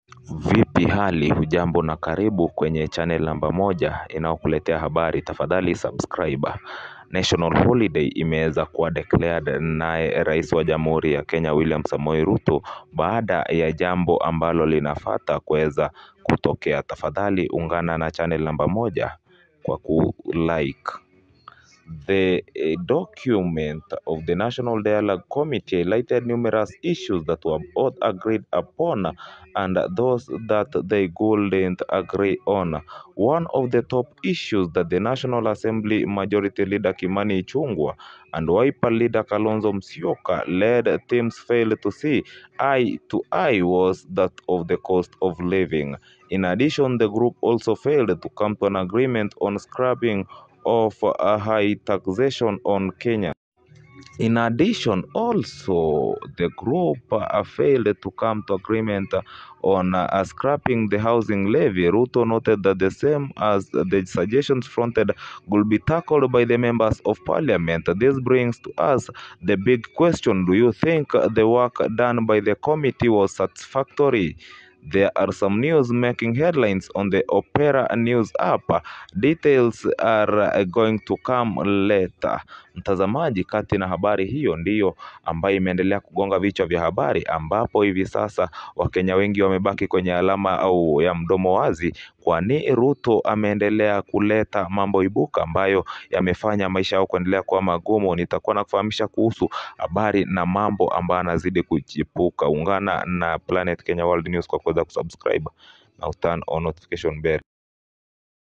Vipi hali hujambo na karibu kwenye channel namba moja inayokuletea habari tafadhali subscribe. National holiday imeweza kuwa declared naye rais wa jamhuri ya Kenya William Samoei Ruto baada ya jambo ambalo linafuata kuweza kutokea. Tafadhali ungana na channel namba moja kwa kulike. The document of the National Dialogue Committee highlighted numerous issues that were both agreed upon and those that they couldn't agree on. One of the top issues that the National Assembly Majority Leader Kimani Ichung'wah and Wiper leader Kalonzo Musyoka led teams failed to see eye to eye was that of the cost of living. In addition, the group also failed to come to an agreement on scrapping of a high taxation on Kenya. In addition, also the group uh, failed to come to agreement on uh, scrapping the housing levy. Ruto noted that the same as the suggestions fronted could be tackled by the members of parliament. This brings to us the big question: Do you think the work done by the committee was satisfactory? There are some news making headlines on the Opera News app. Details are going to come later. Mtazamaji, kati na habari hiyo ndiyo ambayo imeendelea kugonga vichwa vya habari, ambapo hivi sasa Wakenya wengi wamebaki kwenye alama au ya mdomo wazi, kwani Ruto ameendelea kuleta mambo ibuka ambayo yamefanya maisha yao kuendelea kuwa magumu. Nitakuwa nakufahamisha kuhusu habari na mambo ambayo yanazidi kuchipuka. Ungana na Planet Kenya World News kwa kuweza kusubscribe na turn on notification bell.